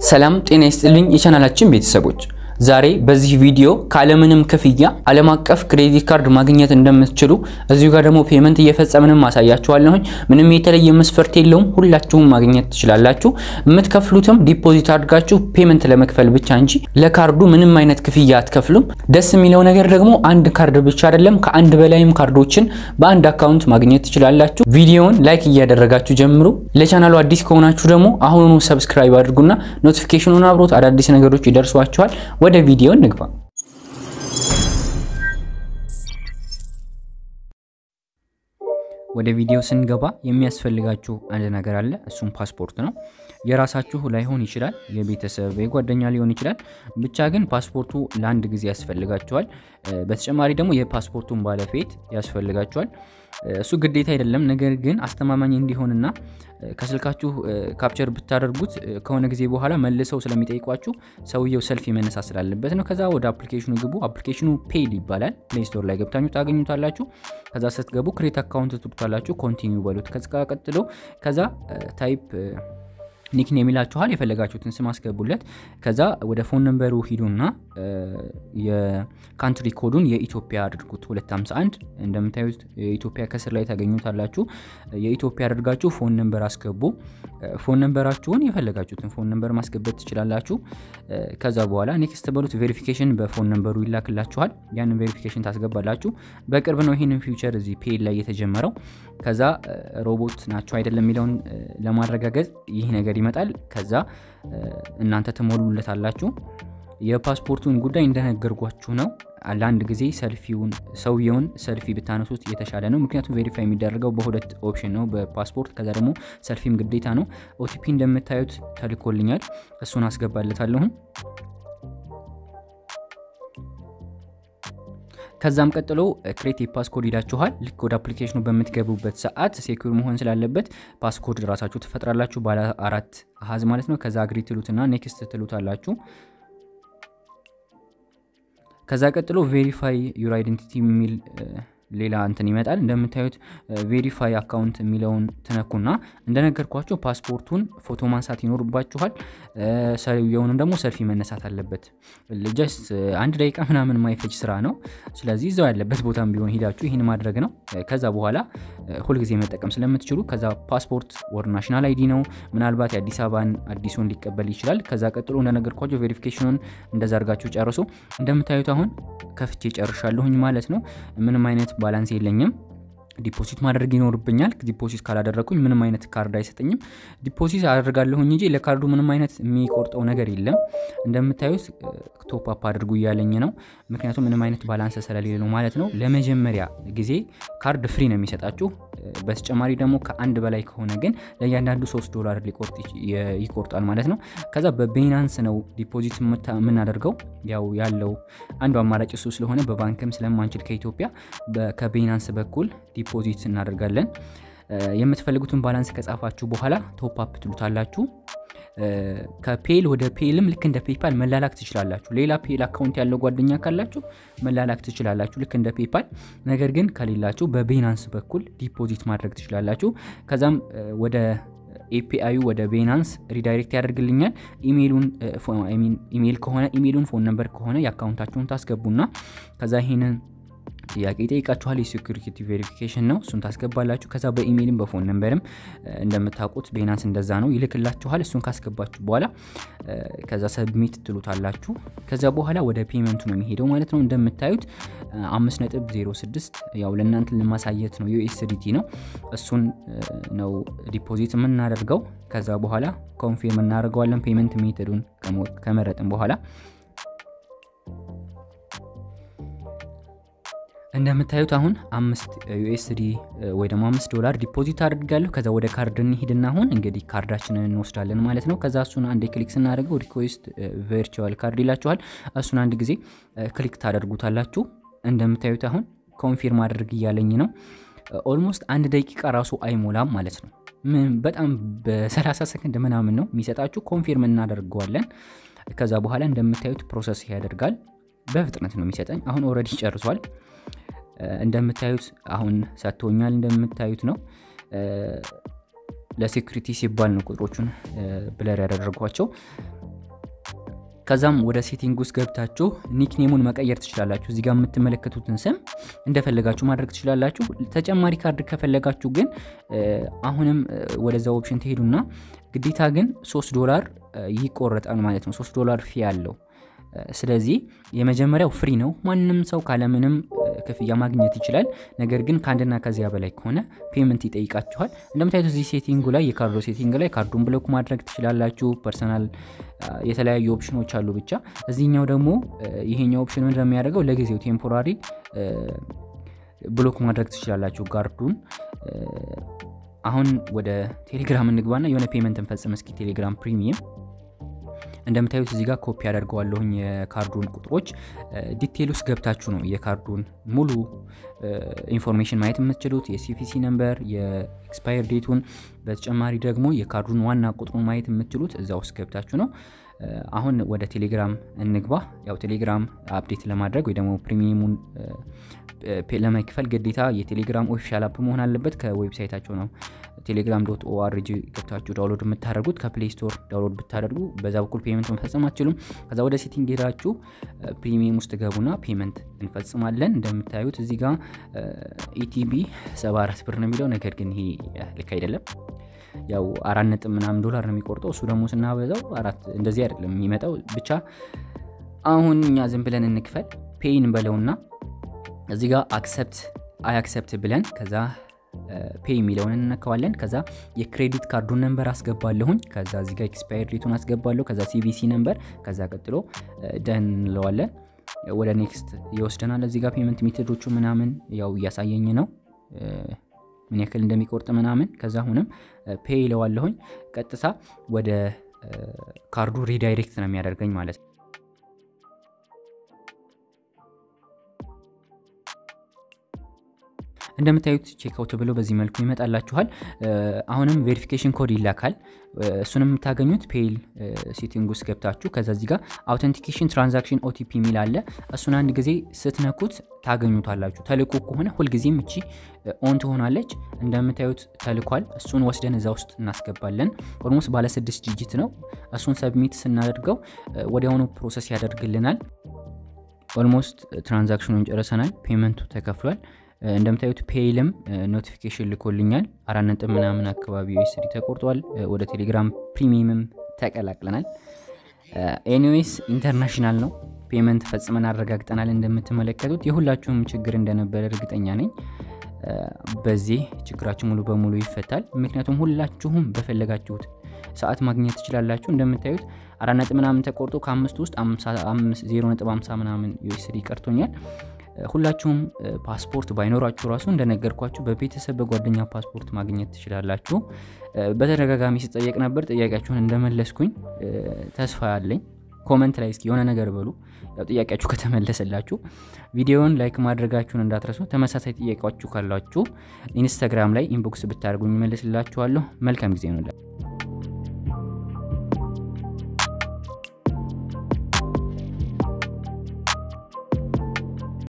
ሰላም ጤና ይስጥልኝ የቻናላችን ቤተሰቦች፣ ዛሬ በዚህ ቪዲዮ ካለምንም ክፍያ ዓለም አቀፍ ክሬዲት ካርድ ማግኘት እንደምትችሉ እዚሁ ጋር ደግሞ ፔመንት እየፈጸምንም ማሳያችኋለሁኝ። ምንም የተለየ መስፈርት የለውም። ሁላችሁም ማግኘት ትችላላችሁ። የምትከፍሉትም ዲፖዚት አድርጋችሁ ፔመንት ለመክፈል ብቻ እንጂ ለካርዱ ምንም አይነት ክፍያ አትከፍሉም። ደስ የሚለው ነገር ደግሞ አንድ ካርድ ብቻ አይደለም፣ ከአንድ በላይም ካርዶችን በአንድ አካውንት ማግኘት ትችላላችሁ። ቪዲዮውን ላይክ እያደረጋችሁ ጀምሩ። ለቻናሉ አዲስ ከሆናችሁ ደግሞ አሁኑኑ ሰብስክራይብ አድርጉና ኖቲፊኬሽኑን አብሮት አዳዲስ ነገሮች ይደርሷችኋል። ወደ ቪዲዮ እንግባ። ወደ ቪዲዮ ስንገባ የሚያስፈልጋችሁ አንድ ነገር አለ። እሱም ፓስፖርት ነው። የራሳችሁ ላይሆን ይችላል፣ የቤተሰብ የጓደኛ ሊሆን ይችላል። ብቻ ግን ፓስፖርቱ ለአንድ ጊዜ ያስፈልጋችኋል። በተጨማሪ ደግሞ የፓስፖርቱን ባለቤት ያስፈልጋችኋል። እሱ ግዴታ አይደለም፣ ነገር ግን አስተማማኝ እንዲሆንና ከስልካችሁ ካፕቸር ብታደርጉት ከሆነ ጊዜ በኋላ መልሰው ስለሚጠይቋችሁ ሰውየው ሰልፊ መነሳት ስላለበት ነው። ከዛ ወደ አፕሊኬሽኑ ግቡ። አፕሊኬሽኑ ፔድ ይባላል። ፕሌይ ስቶር ላይ ገብታችሁ ታገኙታላችሁ። ከዛ ስትገቡ ክሬት አካውንት ትሉታላችሁ። ኮንቲኒው በሉት። ከዛ ቀጥሎ ከዛ ታይፕ ኒክኔም ይላችኋል። የፈለጋችሁትን ስም አስገቡለት። ከዛ ወደ ፎን ነምበሩ ሂዱና የካንትሪ ኮዱን የኢትዮጵያ አድርጉት 251 እንደምታዩት የኢትዮጵያ ከስር ላይ ታገኙታላችሁ። የኢትዮጵያ አድርጋችሁ ፎን ነምበር አስገቡ። ፎን ነምበራችሁን የፈለጋችሁትን ፎን ነምበር ማስገበት ትችላላችሁ። ከዛ በኋላ ኔክስት በሉት። ቬሪፊኬሽን በፎን ነምበሩ ይላክላችኋል። ያንን ቬሪፊኬሽን ታስገባላችሁ። በቅርብ ነው ይህንን ፊውቸር እዚህ ፔድ ላይ የተጀመረው። ከዛ ሮቦት ናቸው አይደለም የሚለውን ለማረጋገጥ ይህ ነገር ይመጣል። ከዛ እናንተ ትሞሉለታላችሁ። የፓስፖርቱን ጉዳይ እንደነገርኳችሁ ነው። ለአንድ ጊዜ ሰልፊውን ሰውየውን ሰልፊ ብታነሱት የተሻለ ነው። ምክንያቱም ቬሪፋይ የሚደረገው በሁለት ኦፕሽን ነው፣ በፓስፖርት ከዛ ደግሞ ሰልፊም ግዴታ ነው። ኦቲፒ እንደምታዩት ተልኮልኛል። እሱን አስገባለታለሁም። ከዛም ቀጥሎ ክሬት ፓስኮድ ይላችኋል። ልክ ወደ አፕሊኬሽኑ በምትገቡበት ሰዓት ሴኩር መሆን ስላለበት ፓስኮድ ራሳችሁ ትፈጥራላችሁ፣ ባለ አራት አሃዝ ማለት ነው። ከዛ አግሪ ትሉትና ኔክስት ትሉታላችሁ። ከዛ ቀጥሎ ቬሪፋይ ዩር አይደንቲቲ የሚል ሌላ እንትን ይመጣል። እንደምታዩት ቬሪፋይ አካውንት የሚለውን ትነኩና እንደነገርኳቸው ፓስፖርቱን ፎቶ ማንሳት ይኖርባችኋል። ሰውየውንም ደግሞ ሰልፊ መነሳት አለበት። ጀስት አንድ ደቂቃ ምናምን ማይፈጅ ስራ ነው። ስለዚህ እዛው ያለበት ቦታም ቢሆን ሂዳችሁ ይህን ማድረግ ነው። ከዛ በኋላ ሁልጊዜ መጠቀም ስለምትችሉ ከዛ ፓስፖርት ወር ናሽናል አይዲ ነው። ምናልባት የአዲስ አበባን አዲሱን ሊቀበል ይችላል። ከዛ ቀጥሎ እንደነገርኳቸው ቬሪፊኬሽኑን እንደዛ አድርጋችሁ ጨርሱ። እንደምታዩት አሁን ከፍቼ ጨርሻለሁኝ ማለት ነው። ምንም አይነት ባላንስ የለኝም። ዲፖዚት ማድረግ ይኖርብኛል። ዲፖዚት ካላደረግኩኝ ምንም አይነት ካርድ አይሰጠኝም። ዲፖዚት አደርጋለሁኝ እንጂ ለካርዱ ምንም አይነት የሚቆርጠው ነገር የለም። እንደምታዩት ቶፕ አፕ አድርጉ እያለኝ ነው። ምክንያቱም ምንም አይነት ባላንስ ስለሌለ ነው ማለት ነው። ለመጀመሪያ ጊዜ ካርድ ፍሪ ነው የሚሰጣችሁ። በተጨማሪ ደግሞ ከአንድ በላይ ከሆነ ግን ለእያንዳንዱ ሶስት ዶላር ሊቆርጥ ይቆርጣል ማለት ነው። ከዛ በቤናንስ ነው ዲፖዚት የምናደርገው። ያው ያለው አንዱ አማራጭ እሱ ስለሆነ በባንክም ስለማንችል ከኢትዮጵያ ከቤናንስ በኩል ዲፖዚት እናደርጋለን። የምትፈልጉትን ባላንስ ከጻፋችሁ በኋላ ቶፕ አፕ ትሉታላችሁ። ከፔል ወደ ፔልም ልክ እንደ ፔፓል መላላክ ትችላላችሁ። ሌላ ፔል አካውንት ያለው ጓደኛ ካላችሁ መላላክ ትችላላችሁ ልክ እንደ ፔፓል። ነገር ግን ከሌላችሁ በቤናንስ በኩል ዲፖዚት ማድረግ ትችላላችሁ። ከዛም ወደ ኤፒአዩ ወደ ቤናንስ ሪዳይሬክት ያደርግልኛል። ኢሜይሉን ኢሜይል ከሆነ ኢሜይሉን፣ ፎን ነምበር ከሆነ የአካውንታችሁን ታስገቡና ከዛ ይሄንን ጥያቄ ይጠይቃችኋል። የሴኩሪቲ ቬሪፊኬሽን ነው፣ እሱን ታስገባላችሁ። ከዛ በኢሜይልም በፎን ነምበርም እንደምታውቁት ቤናንስ እንደዛ ነው ይልክላችኋል። እሱን ካስገባችሁ በኋላ ከዛ ሰብሚት ትሉታላችሁ። ከዛ በኋላ ወደ ፔመንቱ ነው የሚሄደው ማለት ነው። እንደምታዩት 5.06 ያው ለእናንተ ለማሳየት ነው፣ ዩኤስዲቲ ነው። እሱን ነው ዲፖዚት የምናደርገው። ከዛ በኋላ ኮንፊርም እናደርገዋለን ፔመንት ሜተዱን ከመረጥን በኋላ እንደምታዩት አሁን አምስት ዩኤስዲ ወይ ደግሞ አምስት ዶላር ዲፖዚት አድርጋለሁ። ከዛ ወደ ካርድ እንሂድና አሁን እንግዲህ ካርዳችንን እንወስዳለን ማለት ነው። ከዛ እሱን አንድ ክሊክ ስናደርገው ሪኩዌስት ቨርቹዋል ካርድ ይላችኋል። እሱን አንድ ጊዜ ክሊክ ታደርጉታላችሁ። እንደምታዩት አሁን ኮንፊርም አድርግ እያለኝ ነው። ኦልሞስት አንድ ደቂቃ ራሱ አይሞላም ማለት ነው። በጣም በ30 ሰከንድ ምናምን ነው የሚሰጣችሁ። ኮንፊርም እናደርገዋለን። ከዛ በኋላ እንደምታዩት ፕሮሰስ ያደርጋል። በፍጥነት ነው የሚሰጠኝ። አሁን ኦልሬዲ ጨርሷል። እንደምታዩት አሁን ሰጥቶኛል። እንደምታዩት ነው ለሴኩሪቲ ሲባል ነው ቁጥሮቹን ብለር ያደረጓቸው። ከዛም ወደ ሴቲንግ ውስጥ ገብታችሁ ኒክኔሙን መቀየር ትችላላችሁ። እዚጋ የምትመለከቱትን ስም እንደፈለጋችሁ ማድረግ ትችላላችሁ። ተጨማሪ ካርድ ከፈለጋችሁ ግን አሁንም ወደዛ ኦፕሽን ትሄዱና ግዴታ ግን ሶስት ዶላር ይቆረጣል ማለት ነው። ሶስት ዶላር ፊ አለው። ስለዚህ የመጀመሪያው ፍሪ ነው። ማንም ሰው ካለምንም ክፍያ ማግኘት ይችላል። ነገር ግን ከአንድና ከዚያ በላይ ከሆነ ፔመንት ይጠይቃችኋል። እንደምታዩት እዚህ ሴቲንጉ ላይ የካርዶ ሴቲንግ ላይ ካርዱን ብሎክ ማድረግ ትችላላችሁ። ፐርሰናል የተለያዩ ኦፕሽኖች አሉ። ብቻ እዚህኛው ደግሞ ይሄኛው ኦፕሽን ምንድን ነው የሚያደርገው ለጊዜው ቴምፖራሪ ብሎክ ማድረግ ትችላላችሁ ጋርዱን። አሁን ወደ ቴሌግራም እንግባና የሆነ ፔመንት እንፈጽም እስኪ ቴሌግራም ፕሪሚየም እንደምታዩት እዚህ ጋር ኮፒ ያደርገዋለሁኝ የካርዱን ቁጥሮች። ዲቴል ውስጥ ገብታችሁ ነው የካርዱን ሙሉ ኢንፎርሜሽን ማየት የምትችሉት የሲቪሲ ነምበር፣ የኤክስፓየር ዴቱን፣ በተጨማሪ ደግሞ የካርዱን ዋና ቁጥሩን ማየት የምትችሉት እዛ ውስጥ ገብታችሁ ነው። አሁን ወደ ቴሌግራም እንግባ። ያው ቴሌግራም አፕዴት ለማድረግ ወይ ደግሞ ፕሪሚየሙን ለመክፈል ግዴታ የቴሌግራም ኦፊሻል አፕ መሆን አለበት። ከዌብሳይታቸው ነው ቴሌግራም ዶት ኦአርጂ ገብታችሁ ዳውንሎድ የምታደርጉት። ከፕሌይ ስቶር ዳውንሎድ ብታደርጉ በዛ በኩል ፔመንት መፈጸም አትችሉም። ከዛ ወደ ሴቲንግ ሄዳችሁ ፕሪሚየም ውስጥ ገቡና ፔመንት እንፈጽማለን። እንደምታዩት እዚህ ጋር ኢቲቢ 74 ብር ነው የሚለው ነገር ግን ይሄ ልክ አይደለም። ያው አራት ነጥብ ምናምን ዶላር ነው የሚቆርጠው። እሱ ደግሞ ስናበዛው አራት እንደዚህ አይደለም የሚመጣው። ብቻ አሁን እኛ ዝም ብለን እንክፈል። ፔይን በለውና እዚህ ጋር አክሰፕት አይ አክሰፕት ብለን ከዛ ፔይ የሚለውን እንነካዋለን። ከዛ የክሬዲት ካርዱን ነንበር አስገባለሁኝ። ከዛ እዚህ ጋር ኤክስፓየር ዴቱን አስገባለሁ። ከዛ ሲቪሲ ነንበር፣ ከዛ ቀጥሎ ደን እንለዋለን። ወደ ኔክስት ይወስደናል። እዚህ ጋር ፔመንት ሜቶዶቹ ምናምን ያው እያሳየኝ ነው ምን ያክል እንደሚቆርጥ ምናምን። ከዛ አሁንም ፔይ ይለዋለሁኝ። ቀጥታ ወደ ካርዱ ሪዳይሬክት ነው የሚያደርገኝ ማለት ነው። እንደምታዩት ቼክአውት ብሎ በዚህ መልኩ ይመጣላችኋል። አሁንም ቬሪፊኬሽን ኮድ ይላካል። እሱንም የምታገኙት ፔይል ሴቲንግ ውስጥ ገብታችሁ ከዛ እዚህ ጋር አውተንቲኬሽን ትራንዛክሽን ኦቲፒ የሚል አለ። እሱን አንድ ጊዜ ስትነኩት ታገኙታላችሁ። ተልኮ ከሆነ ሁልጊዜም እቺ ኦን ትሆናለች። እንደምታዩት ተልኳል። እሱን ወስደን እዛ ውስጥ እናስገባለን። ኦልሞስት ባለ ስድስት ዲጂት ነው። እሱን ሰብሚት ስናደርገው ወዲያውኑ ፕሮሰስ ያደርግልናል። ኦልሞስት ትራንዛክሽኑን ጨርሰናል። ፔመንቱ ተከፍሏል። እንደምታዩት ፔይልም ኖቲፊኬሽን ልኮልኛል። አራት ነጥብ ምናምን አካባቢ ዩኤስዲ ተቆርጧል። ወደ ቴሌግራም ፕሪሚየምም ተቀላቅለናል። ኤኒዌይስ ኢንተርናሽናል ነው። ፔመንት ፈጽመን አረጋግጠናል። እንደምትመለከቱት የሁላችሁም ችግር እንደነበረ እርግጠኛ ነኝ። በዚህ ችግራችሁ ሙሉ በሙሉ ይፈታል። ምክንያቱም ሁላችሁም በፈለጋችሁት ሰዓት ማግኘት ትችላላችሁ። እንደምታዩት አራት ነጥብ ምናምን ተቆርጦ ከአምስት ውስጥ ዜሮ ነጥብ ሃምሳ ምናምን ዩኤስዲ ቀርቶኛል። ሁላችሁም ፓስፖርት ባይኖራችሁ ራሱ እንደነገርኳችሁ በቤተሰብ በጓደኛ ፓስፖርት ማግኘት ትችላላችሁ። በተደጋጋሚ ስጠየቅ ነበር። ጥያቄያችሁን እንደመለስኩኝ ተስፋ ያለኝ። ኮመንት ላይ እስኪ የሆነ ነገር በሉ። ያው ጥያቄያችሁ ከተመለሰላችሁ ቪዲዮውን ላይክ ማድረጋችሁን እንዳትረሱ። ተመሳሳይ ጥያቄያችሁ ካላችሁ ኢንስታግራም ላይ ኢንቦክስ ብታደርጉኝ እመልስላችኋለሁ። መልካም ጊዜ ነው።